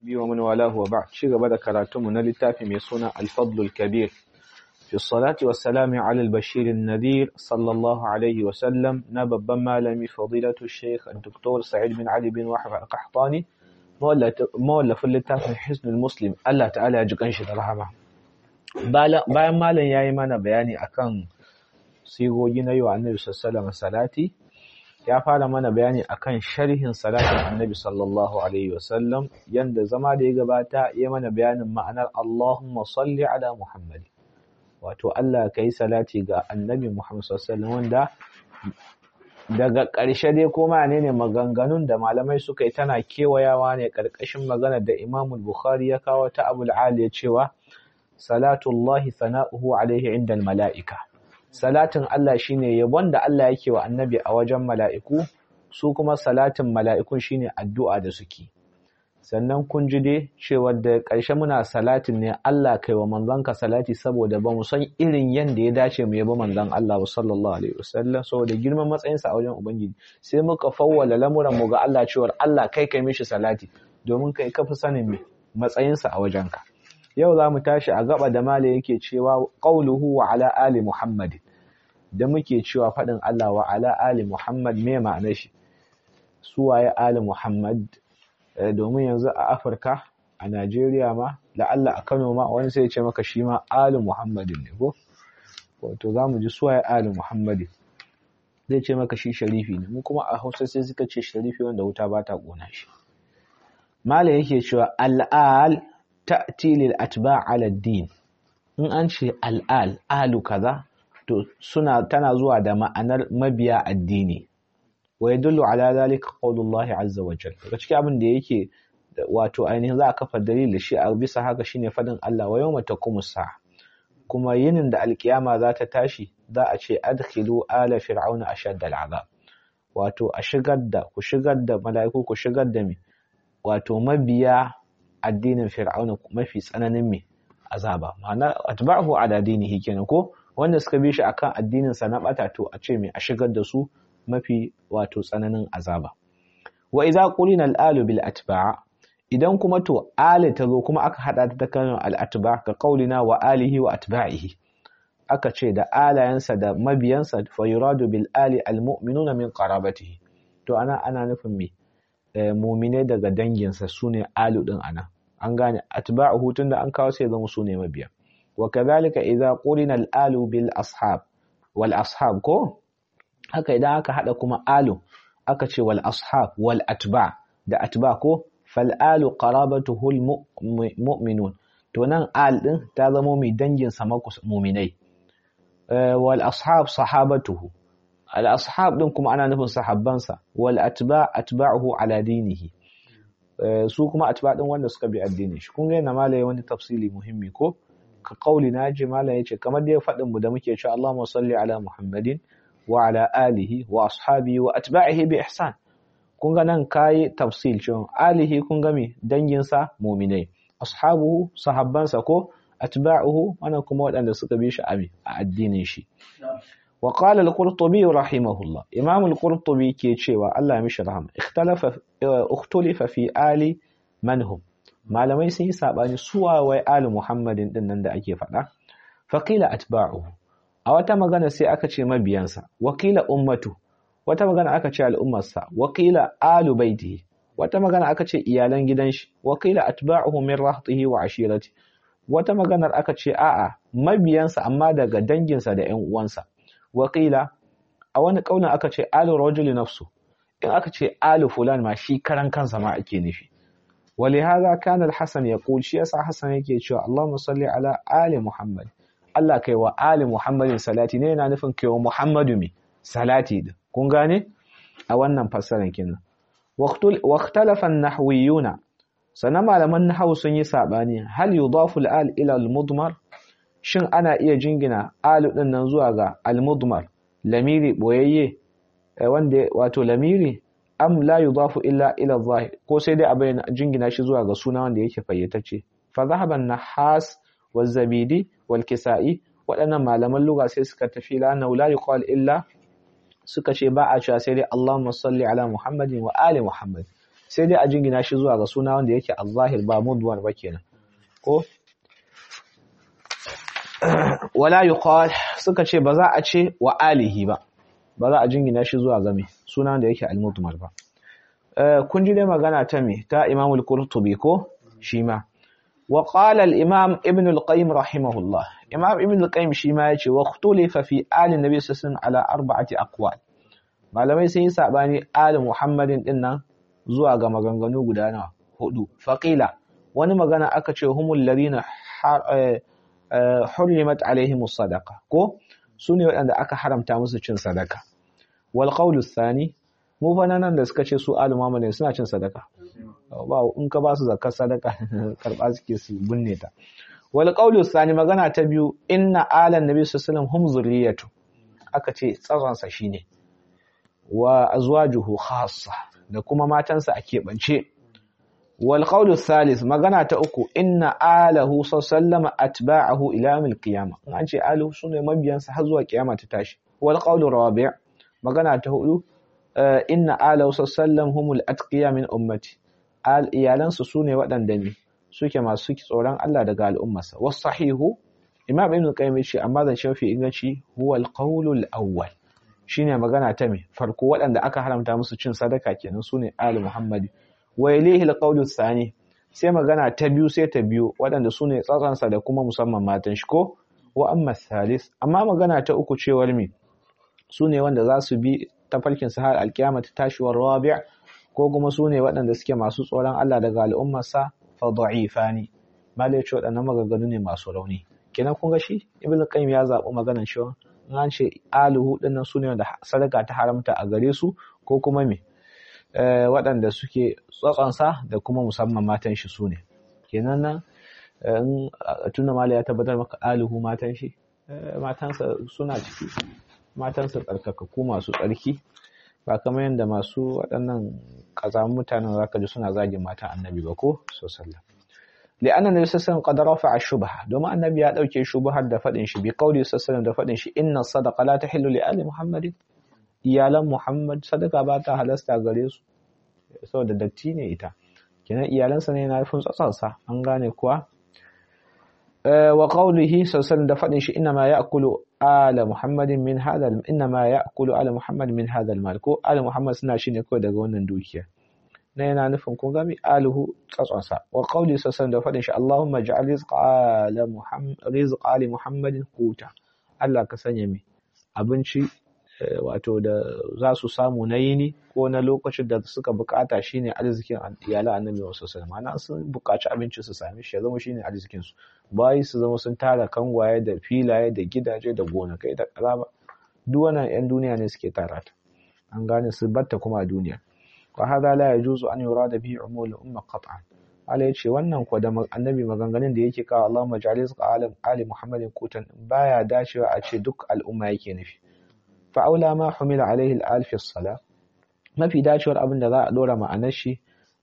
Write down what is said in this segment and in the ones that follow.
وصحبه ومن والاه وبعد شيء بدأ كراتم نلتافي ميسونا الفضل الكبير في الصلاة والسلام على البشير النذير صلى الله عليه وسلم نبب مالمي فضيلة الشيخ الدكتور سعيد بن علي بن وحب القحطاني مولف اللتافي حسن المسلم الله تعالى يجيكن shi da rahama bayan malam yayi mana bayani akan sigogi na yau annabi sallallahu alaihi salati ya fara mana bayani akan sharhin salatin annabi sallallahu alaihi wasallam yanda zama da ya gabata ya mana bayanin ma'anar Allahumma salli ala Muhammad wato Allah ka yi salati ga annabi Muhammad sallallahu alaihi wanda daga ƙarshe dai ko ne ne maganganun da malamai suka yi tana kewayawa ne ƙarƙashin maganar da Imam Bukhari ya kawo ta Abu al ya cewa salatullahi sana'uhu alaihi inda mala'ika salatin Allah shine yabon da Allah yake wa annabi a wajen mala'iku su kuma salatin mala'ikun shine addu'a da suke sannan kun ji dai cewa da ƙarshe muna salatin ne Allah kai wa manzanka salati saboda ba mu san irin yanda ya dace mu yabi manzon Allah sallallahu alaihi wasallam saboda girman matsayinsa a wajen ubangiji sai muka fawwala lamuran mu ga Allah cewa Allah kai kai mishi salati domin kai kafi sanin matsayinsa a wajenka yau za mu tashi a gaba da mala yake cewa qauluhu wa ala ali muhammadin da muke cewa faɗin Allah wa ala ali Muhammad me ma'anar shi su waye ali Muhammad domin yanzu a Afirka a Najeriya ma la'alla a Kano ma wani sai ya ce maka shi ma ali Muhammadin ne ko wato za mu ji su waye ali Muhammadin zai ce maka shi sharifi ne mu kuma a Hausa sai suka ce sharifi wanda wuta ba ta kona shi mala yake cewa al'al ta'ti lil atba' ala din in an ce al'al alu kaza to suna tana zuwa da ma'anar mabiya addini wa yadullu ala zalika qaulullahi azza wa jalla daga cikin abin da yake wato ainihin za a kafa dalili shi a bisa haka shine fadin Allah wa yawma taqumu sa'a kuma yinin da alkiyama za ta tashi za a ce adkhilu ala fir'auna ashad al'azab wato a shigar da ku shigar da mala'iku ku shigar da me wato mabiya addinin fir'auna mafi tsananin me azaba ma'ana atba'uhu ala dinihi kenan ko wanda suka bi shi akan addinin sa na bata to a ce mai a shigar da su mafi wato tsananin azaba wa idza qulina al-alu bil atba' idan kuma to ali ta zo kuma aka hada ta kan al-atba' ka qaulina wa alihi wa atba'ihi aka ce da alayansa da mabiyansa fa yuradu bil ali al-mu'minuna min qarabatihi to ana ana nufin me mu'mine daga danginsa sune alu din ana an gane atba'uhu tunda an kawo sai zama sune mabiya وكذلك إذا قرن الآل بالأصحاب والأصحاب كو haka idan aka hada kuma alu aka ce wal ashab wal atba da atba ko fal alu qarabatuhu al mu'minun to nan al din ta zama mai dangin sa mu'minai wal ashab sahabatuhu al ashab din kuma ana nufin sahabban sa wal atba atba'uhu ala dinihi su kuma atba din wanda suka bi addinin shi kun ga yana malai wani tafsili muhimmi ko ka kauli na ji malam yace kamar dai faɗin mu da muke cewa Allahumma salli ala Muhammadin wa ala alihi wa ashabihi wa atba'ihi bi ihsan kun ga nan kai tafsil cewa alihi kun ga me dangin sa mu'minai ashabuhu sahabban sa ko atba'uhu wannan kuma waɗanda suka bi shi a addinin shi wa qala al-qurtubi rahimahullah imam al-qurtubi ke cewa Allah ya mishi rahama ikhtalafa ikhtalafa fi ali man hum malamai sun yi saɓani suwa wai ali muhammadin ɗin nan da ake faɗa faƙila atba'uhu a wata magana sai aka ce mabiyansa wakila ummatu wata magana aka ce al'ummarsa wakila alu baitihi wata magana aka ce iyalan gidan shi wakila atba'uhu min rahtihi wa ashirati wata maganar aka ce a'a mabiyansa amma daga danginsa da ƴan uwansa wakila a wani ƙaunin aka ce alu rajuli nafsu in aka ce alu fulan ma shi karan kansa ma ake nufi ولهذا كان الحسن يقول شيء حسن yake cewa Allahumma salli ala ali Muhammad Allah kai wa ali Muhammadin salati ne yana nufin kai wa Muhammadu mi salati din kun gane a wannan fassarar kenan waqtalafa an-nahwiyuna sanan malaman nahwu sun yi sabani hal yudafu al-al ila al-mudmar shin ana iya jingina alu din nan zuwa ga al-mudmar lamiri boyayye wanda wato lamiri am la yudafu illa ila zahir ko sai dai abin jingina shi zuwa ga suna wanda yake fayyatacce fa zahaban nahas wal zabidi wal kisa'i waɗannan malaman lugha sai suka tafi la na la yuqal illa suka ce ba a cewa sai dai Allahumma salli ala Muhammadin wa ali Muhammad sai dai a jingina shi zuwa ga suna wanda yake al-zahir ba mudwan ba kenan ko wala yuqal suka ce ba za a ce wa alihi ba ba za a jingina shi zuwa ga me suna wanda yake al-mudmar ba kun ji dai magana ta me ta Imam al-Qurtubi ko shi ma wa qala al-Imam Ibn al-Qayyim rahimahullah Imam Ibn al-Qayyim shi ma yace wa ikhtulifa fi ali nabi sallallahu ala arba'ati aqwal malamai sun yi sabani ali Muhammadin din nan zuwa ga maganganu guda nawa hudu faqila wani magana aka ce humul ladina hurrimat alaihim sadaqa ko sune waɗanda aka haramta musu cin sadaka wal qawlu thani mu fa nan da suka ce su alu ne suna cin sadaka ba in ka ba su zakar sadaka karba suke su binne ta wal qawlu thani magana ta biyu inna alan nabi sallallahu alaihi wasallam hum zurriyatu aka ce tsazon sa shine wa azwajuhu khassa da kuma matansa a keɓance wal qawlu thalith magana ta uku inna alahu sallallahu atba'ahu ila yawmil qiyamah in an ce alu sune mabiyansa har zuwa kiyama ta tashi wal qawlu rabi' magana ta hudu inna alahu sallallahu humul atqiya min ummati al iyalansu sune waɗanda ne suke masu tsoron Allah daga al'ummarsa was sahihu imam ibn qayyim ce amma zan shafi inganci huwa al qawlu al awwal shine magana ta me farko waɗanda aka haramta musu cin sadaka kenan sune ali muhammadi wa ilayhi alqawlu thani sai magana ta biyu sai ta biyu waɗanda sune tsatsansa da kuma musamman matan shi ko wa amma thalith amma magana ta uku cewar me sune wanda za su bi tafarkin sa har alkiyama ta tashi wa rabi' ko kuma sune waɗanda suke masu tsoron Allah daga al'ummarsa fa da'ifani malai ce waɗannan maganganu ne masu rauni kenan kun ga shi ibnu qayyim ya zaɓi maganar shi an ce aluhu dinnan su ne wanda sadaka ta haramta a gare su ko kuma me waɗanda suke tsatsonsa da kuma musamman matan shi su ne kenan nan in tuna mala ya tabbatar maka aluhu matan shi matansa suna ciki matansa tsarkakakku masu tsarki ba kamar yadda masu waɗannan ƙazamin mutanen zaka ji suna zagin matan annabi ba ko sallallahu لأن النبي صلى الله عليه وسلم قد رفع الشبهة دوما النبي ya dauke shubhar da fadin shi bi qauli sallallahu da fadin shi inna sadaqa la tahillu li ali muhammadin iyalan muhammad sadaka ba ta halasta gare su saboda datti ne ita kenan iyalansa ne na nufin tsatsansa an gane kuwa wa qawlihi sallallahu da fadin shi inna ma ya'kulu ala muhammadin min hadha inna ma ya'kulu ala muhammad min hadha al ko ala muhammad suna shi ne kawai daga wannan dukiya na yana nufin kun gami aluhu tsatsonsa wa qawli sassan da faɗin shi Allahumma ja'al rizqa ala muhammad rizqa ali muhammadin quta Allah ka sanya mi abinci wato da za su samu na yini ko na lokacin da suka bukata shine arzikin iyalan annabi wa sallallahu alaihi sun bukaci abinci su same shi ya zama shine arzikin su bayi su zama sun tara kangwaye da filaye da gidaje da gonakai da karaba duk wannan yan duniya ne suke tara ta an gane su batta kuma a duniya وهذا لا يجوز أن يراد به عمول الأمة قطعا Allah ya ce wannan kuwa da annabi maganganun da yake kawo Allahumma ja'al rizqa alim ali Muhammadin kutan baya dacewa a ce duk al'umma yake nufi fa aula ma humila alaihi al fi sala mafi dacewar abin da za a dora ma'anar shi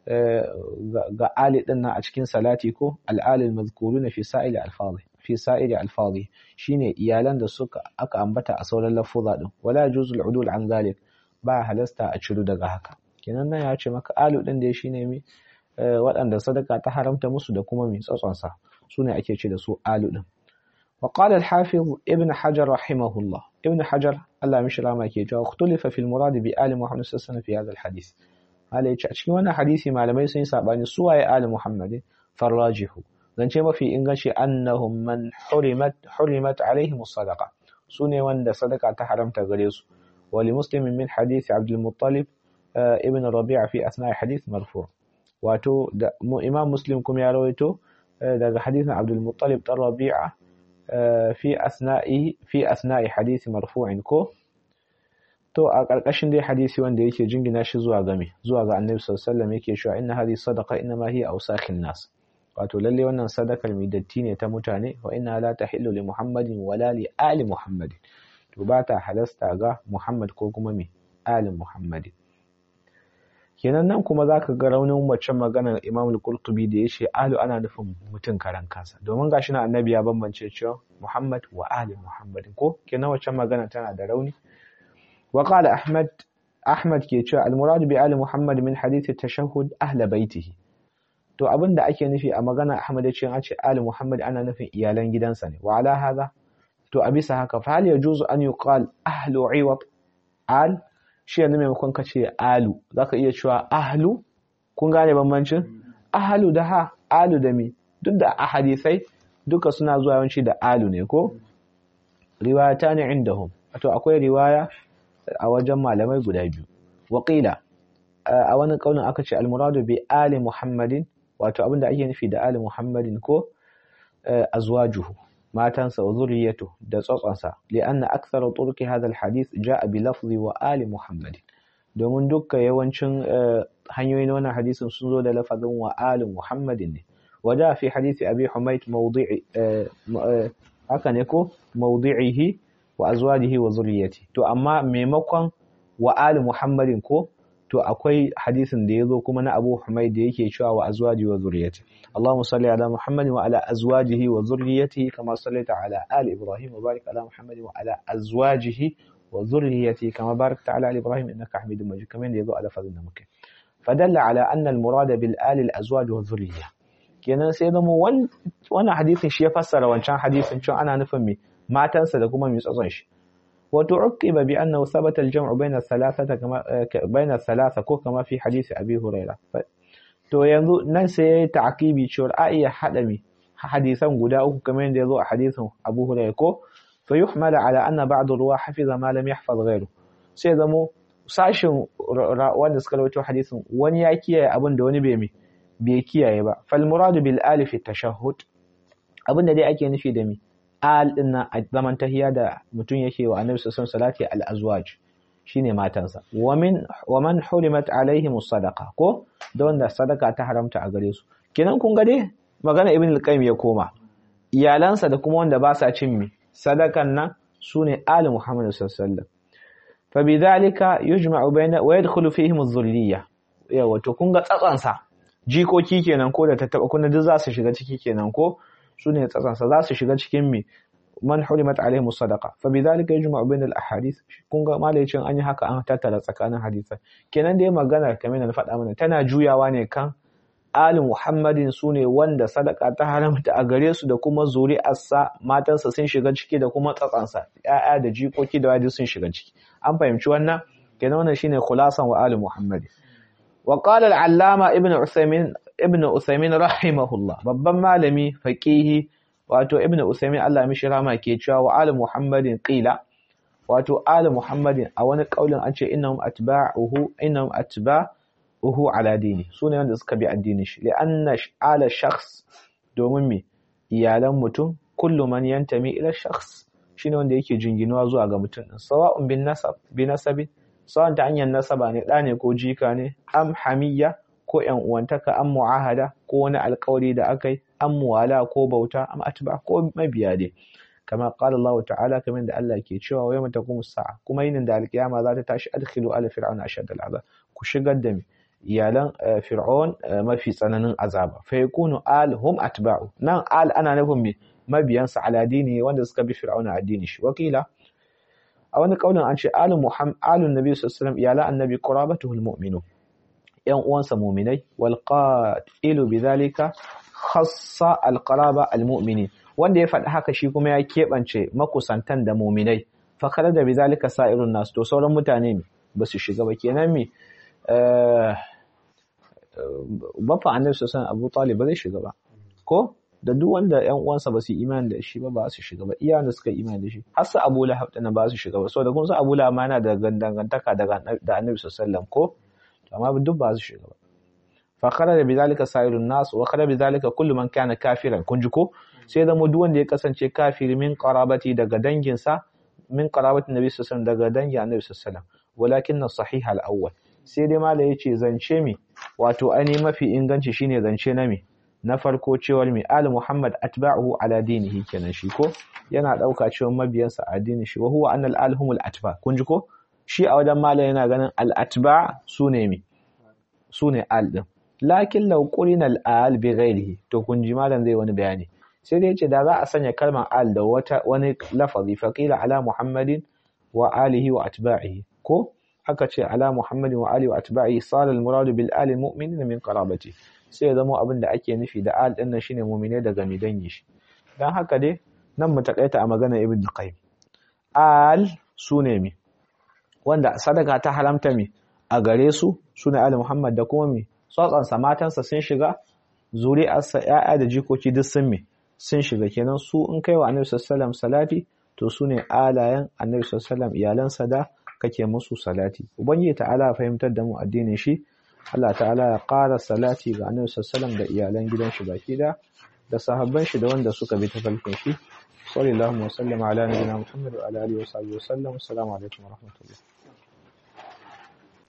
ga ali din nan a cikin salati ko al-ali al-mazkuruna fi sa'ili al-fadhi fi sa'ili al-fadhi shine iyalan da suka aka ambata a sauran lafuza din wala yajuzul udul an zalik ba halasta a ciru daga haka kenan nan ya ce maka alu din da shi ne mi waɗanda sadaka ta haramta musu da kuma mi tsatsonsa su ne ake ce da su alu din wa qala al-hafiz ibn hajar rahimahullah ibn hajar Allah mishi rama ke cewa ikhtulifa fil murad bi ali muhammad sallallahu alaihi wasallam fi hadha al-hadith hala yace a cikin wannan hadisi malamai sun yi sabani su waye ali muhammad farajihu zance mafi inganci annahum man hurimat hurimat alaihim as-sadaqa sune wanda sadaka ta haramta gare su ولمسلم من حديث عبد المطلب ابن الربيع في أثناء حديث مرفوع واتو إمام مسلم كم يرويتو daga حديث عبد المطلب الربيع في أثناء في أثناء حديث مرفوع كو to a ƙarƙashin dai hadisi wanda yake jingina shi zuwa game zuwa ga annabi sallallahu alaihi wasallam yake cewa inna hadhihi sadaqa inna ma hiya awsakhin nas wato lalle wannan sadakar mai datti ne ta mutane wa inna la tahillu li muhammadin wala li ali muhammadin to ba ta halasta ga muhammad ko kuma mai ali muhammadin kenan nan kuma zaka ga raunin waccan maganar Imam al-Qurtubi da yace ahlu ana nufin mutum karan kansa domin gashi na annabi ya bambance cewa Muhammad wa ali Muhammadin ko kenan waccan magana tana da rauni wa qala Ahmad Ahmad ke cewa al-murad bi ali Muhammad min hadith at-tashahhud ahla baitihi to abinda ake nufi a magana Ahmad yace an ce ali Muhammad ana nufin iyalan gidansa ne wa ala hadha to a bisa haka fa hal yajuzu an yuqal ahlu iwat al shi yanzu maimakon ka ce alu zaka iya cewa ahlu kun gane bambancin ahlu da ha alu da mi duk da a hadisai duka suna zuwa yawanci da alu ne ko riwayata ne indahum to akwai riwaya a wajen malamai guda biyu waƙila a wani kaunin aka ce almuradu bi ali muhammadin wato abinda ake nufi da ali muhammadin ko azwajuhu matansa wa zuriyatu da tsotsonsa li'anna akthara turki hadha alhadith jaa bi lafzi wa ali muhammadin domin dukkan yawancin hanyoyin wannan hadisin sun zo da lafazin wa ali muhammadin ne وجاء في حديث أبي حميد موضع haka ne ko mawdi'ihi wa azwajihi wa zurriyyati to amma maimakon wa ali muhammadin ko to akwai hadisin da yazo kuma na Abu Humayd da yake cewa wa azwaji wa zurriyyati Allahumma salli ala Muhammadin wa ala azwajihi wa zurriyyatihi kama sallaita ala ali Ibrahim wa barik ala Muhammadin wa ala azwajihi wa zurriyyatihi kama barakta ala ali Ibrahim innaka Hamidum Majid kamar da yazo a lafazin da muke fadalla ala anna al-murad bil ali al-azwaj wa zurriyyah kenan sai zama wannan hadisin shi ya fassara wancan hadisin cewa ana nufin mai matansa da kuma mai tsatson shi wato uqiba bi annahu thabata al-jam'u bayna thalathata kama bayna thalatha ko kama fi hadisi abi huraira to yanzu nan sai yayi ta'kibi cewa a iya hada mi hadisan guda uku kamar yadda yazo a hadisin abu huraira ko fa yuhmala ala anna ba'd ruwa hafiza ma lam yahfaz ghayru sai zamo sashin wanda suka rawaito hadisin wani ya kiyaye abin da wani bai mai bai kiyaye ba fal muradu bil alif tashahhud abinda dai ake nufi da mi al din nan a zaman tahiya da mutum yake wa annabi sallallahu alaihi wasallam al azwaj shine matansa wa min wa man hurimat alaihim sadaqa ko da wanda sadaka ta haramta a gare su kenan kun ga dai magana ibn al-qayyim ya koma iyalansa da kuma wanda ba sa cin mi sadakan nan sune ali muhammad sallallahu alaihi wasallam fa bidhalika yujma'u bayna wa yadkhulu fihim adh-dhulliyya yawa to kun ga tsatsansa jikoki kenan ko da tattaba kuna duk za su shiga ciki kenan ko su ne tsatsansa za su shiga cikin mi man hurimat alaihim sadaqa fa bidhalika yajma'u bain al ahadith kun ga malaicin an yi haka an tattara tsakanin hadisai kenan dai magana kamar da na faɗa mana tana juyawa ne kan ali muhammadin su ne wanda sadaka ta haramta a gare su da kuma zuri'arsa matansa sun shiga ciki da kuma tsatsansa ya'ya da jikoki da wadi sun shiga ciki an fahimci wannan kenan wannan shine khulasan wa ali muhammadin وقال العلامة ابن عثيمين ابن عثيمين رحمه الله babban malami faqihi wato ibn Usaymin Allah mishi rama ke cewa wa ali Muhammadin qila wato ali Muhammadin a wani kaulin an ce innahum atba'uhu innahum atba'uhu ala dini sune wanda suka bi addinin shi li'anna ala shakhs domin me iyalan mutum kullu man yantami ila shakhs shine wanda yake jinginuwa zuwa ga mutum sawa'un bin nasab bi nasabin sawan ta hanyar nasaba ne ɗa ne ko jika ne am hamiyya ko ƴan uwantaka am mu'ahada ko wani alƙawari da aka yi am muwala ko bauta am atba ko mabiya dai kama qala Allah ta'ala kamar da Allah ke cewa wa yawma taqumu sa'a kuma yinin da alƙiyama za ta tashi adkhilu ala fir'auna ashad al'azab ku shigar da iyalan fir'aun mafi tsananin azaba fa yakunu al hum atba'u nan al ana nufin me mabiyansa ala dini wanda suka bi fir'auna addini shi wakila a wani kaunin an ce alun muhammad alun nabi sallallahu iyala annabi qurabatuhul mu'minu yan uwansa mu'minai wal qatilu bidhalika khassa al qaraba al mu'minin wanda ya faɗi haka shi kuma ya keɓance makusantan da mu'minai fa kada da bidhalika sa'irun nas to sauran mutane ne ba su shiga ba kenan me bafa annabi sallallahu abu talib ba zai shiga ba ko da duk wanda ƴan uwansa ba su yi imani da shi ba ba su shiga ba iyayen da suka yi imani da shi har su Abu Lahab din ba su shiga ba saboda kun san Abu Lahab ma yana da dangantaka da da Annabi sallallahu ko amma duk ba su shiga ba fa kharaja bidhalika sa'irun nas wa kharaja bidhalika kullu man kana kafiran kun ji ko sai da mu duk wanda ya kasance kafiri min qarabati daga danginsa min qarabati Nabi sallallahu daga dangin Annabi sallallahu walakin as-sahih al-awwal sai dai malai yace zance mi wato ani mafi inganci shine zance na mi na farko cewar mai ali muhammad atba'uhu ala dinihi kenan shi ko yana dauka cewa mabiyansa a addinin shi wa huwa anna al alhumul atba kun ji ko shi a wajen malam yana ganin al atba sune mi sune al din lakin law qulina al al bi ghairihi to kun ji malam zai wani bayani sai dai yace da za a sanya kalmar al da wata wani lafazi fa qila ala muhammadin wa alihi wa atba'ihi ko aka ce ala muhammadin wa ali wa atba'i sala al muradu bil ali mu'minin min qarabati sai ya zama abin da ake nufi da al din nan shine mu'mine daga mi dangi shi dan haka dai nan mu takaita a magana ibn qayyim al sune mi wanda sadaka ta haramta mi a gare su sune ali muhammad da kuma mi tsatsansa matansa sun shiga zuri'arsa ‘ya'ya da jikoki duk sun me sun shiga kenan su in kai wa annabi sallallahu salati to su ne alayen annabi sallallahu iyalansa da kake musu salati ubangiji ta'ala fahimtar da mu addinin shi Allah ta'ala ya ƙara salati ga annabi sallallahu da iyalan gidan shi baki da da sahabban shi da wanda suka bi tafarkin shi sallallahu alaihi wa sallam ala nabiyina muhammad wa ala alihi wa sahbihi wa sallam assalamu alaikum wa rahmatullah